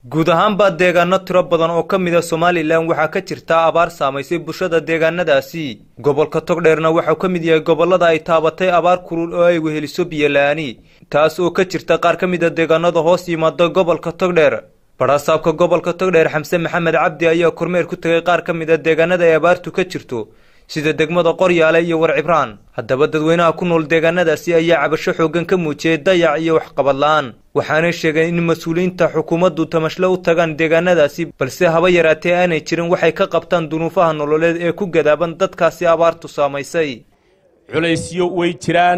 guud ahaanbaa deegaano tiro badan oo ka mid a somalilan waxaa ka jirta abaar saamaysay bulshada deegaanadaasi gobolka togdheerna waxau ka mid yahay gobollada ay taabatay abaar kulul oo ay weheliso biyola-ani taas oo ka jirta qaar ka mid a deegaanada hoos yimaada gobolka togdheer badhasaabka gobolka togdheer xamse maxamed cabdi ayaa kormeer ku tegay qaar ka mid a deegaanada ay abaartu ka jirto sida degmada qoryaale iyo warcibraan haddaba dadweynaha ku nool deegaanadaasi ayaa cabasho xooggan ka muujiyey dayac iyo waxqabad la-aan waxaanay sheegeen in mas-uuliyiinta xukuumaddu tamashle u tagaan deegaanadaasi balse haba yaraatee aanay jirin waxay ka qabtaan dunuufaha nololeed ee ku gadaaban dadkaasi abaartu saamaysay culaysyo way jiraan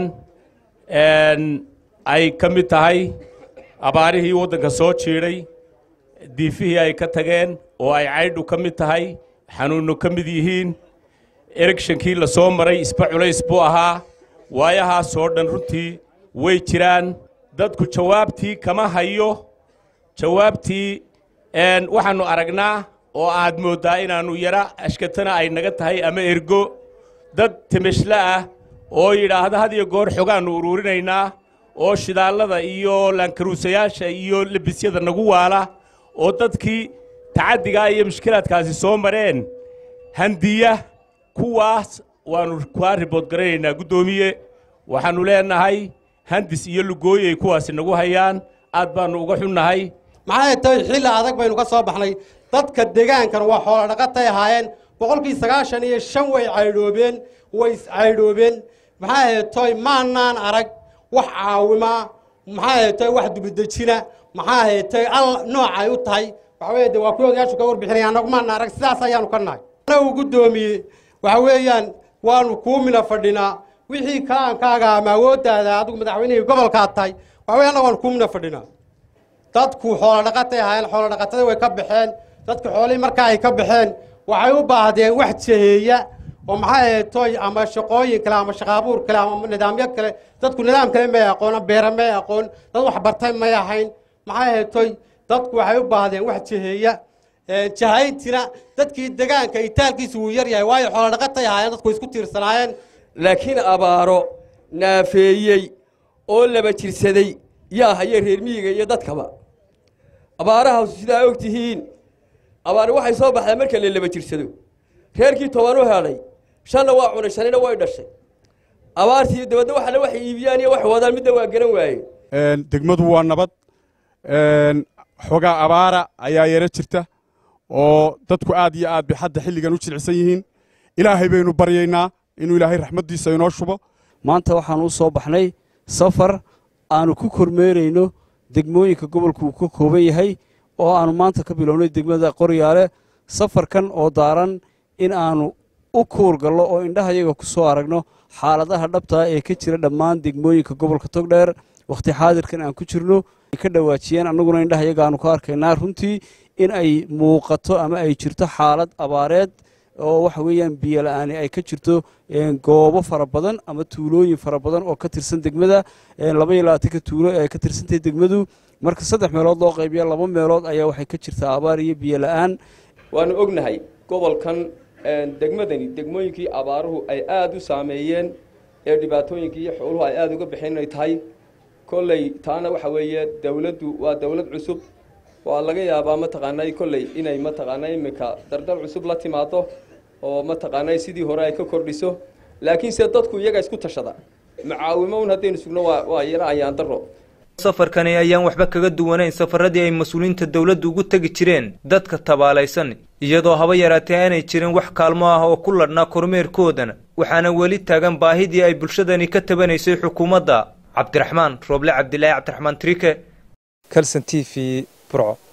ay ka mid tahay abaarihii waddanka soo jiidhay diifihii ay ka tageen oo ay caydhu ka mid tahay xanuunno ka mid yihiin eregshankii la soo maray isba culays buu ahaa waayahaasoo dhan runtii way jiraan dadku jawaabtii kama hayo jawaabtii waxaannu aragnaa oo aad mooddaa inaannu yara ashkatana ay naga tahay ama ergo dad timishle ah oo yidhaahda had iyo goor xogaannu uruurinaynaa oo shidaallada iyo laankaruusayaasha iyo lebisyada nagu waala oo dadkii tacaddigaa iyo mushkilaadkaasi soo mareen handiya kuwaas waannu kaa ribood garanaynaa guddoomiye waxaannu leenahay handis iyo lugooyay kuwaasi nagu hayaan aad baannu uga xunnahay maxay tahay xilli adag baynu ka soo baxnay dadka deegaankan waa xoolo dhaqatay ahaayeen boqolkii sagaashan iyo shan way caydhoobeen way iscaydhoobeen maxaa heetoy maanaan arag wax caawimaa maxaa heetoy wax dubidejina maxaa heetoy al noocay u tahay waxaweye de waa kuwa odayaashu ka warbixinaya annagu maana arag sidaas ayaanu ka nahay anagu guddoomiye waxa weeyaan waanu kuu mina fadhinaa wixii kaankaaga ama awooddaada adigu madaxweynihii gobolkaad tahay waxa wey annagu waanu kuu mina fadhinaa dadku xoolo dhaqatay ahaayeen xoolo dhaqatada way ka baxeen dadku xoolihii markaa ay ka baxeen waxay u baahdeen wax jaheeya oo maxaa heetoy ama shaqooyin kale ama shaqaabuur kale ama nidaamyo kale dadku nidaam kale may aqoon beera may aqoon dad wax bartay may ahayn maxaa heetoy dadku waxay u baahdeen wax jaheeya jahayntina dadkii degaanka itaalkiisu wuu yar yahay waayo xoolo dhaqatay ahaayeen dadku isku tiirsanaayeen laakiin abaaro naafeeyey oo laba jirsaday yaa haya reer miyiga iyo dadkaba abaarahaasu sidaa og tihiin abaari waxay soo baxdaa marka la laba jirsado reerkii toban u helay shanna waa cunay shanina way dhashay abaartii dabadna waxana waxay iibiyaan iyo wax wadaan midna waa garan waaye degmadu waa nabad xogaa abaara ayaa yaro jirta oo dadku aad iyo aad bay hadda xilligan u jilcisan yihiin ilaahay baynu baryaynaa inuu ilaahay raxmaddiisa inoo shubo maanta waxaan u soo baxnay safar aanu ku kormeerayno degmooyinka gobolku uu ka kooban yahay oo aanu maanta ka bilownay degmada qoryaale safarkan oo daaran in aanu u kuurgallo oo indhahayaga ku soo aragno xaaladaha dhabtaa ee ka jira dhammaan degmooyinka gobolka togdheer wakhti xaadirkan aan ku jirno ay ka dhawaajiyeen annaguna indhahayaga aanu ka arkaynaa runtii in ay muuqato ama ay jirto xaalad abaareed oo waxa weeyaan biyo la-aani ay ka jirto goobo fara badan ama tuulooyin fara badan oo ka tirsan degmada laba iyo labaatanka tuulo ee ay ka tirsantahay degmadu marka saddex meelood loo qaybiya laba meelood ayaa waxay ka jirtaa abaar iyo biyo la-aan waanu ognahay gobolkan degmadani degmooyinkii abaaruhu ay aada u saameeyeen ee dhibaatooyinkii iyo xooluhu ay aada uga baxeen inay tahay kolley taana waxa weeye dowladdu waa dowlad cusub waa laga yaabaa mataqaanay kolley inay mataqaana iminka dardar cusub la timaado oo mataqaanay sidii hore ay ka kordhiso laakiinse dadku iyaga isku tashada macaawimo un haddaynu sugno waa yara ayaan daro safarkani ayaan waxba kaga duwanayn safaradii ay mas-uuliyiinta dowladdu ugu tegi jireen dadka tabaalaysan iyadoo haba yaraatee aanay jirin wax kaalmo ah oo ku ladhnaa kormeerkoodana waxaana weli taagan baahidii ay bulshadani ka tabanaysay xukuumadda cabdiraxmaan rooble cabdilaahi cabdiraxmaan trike kalson t v burco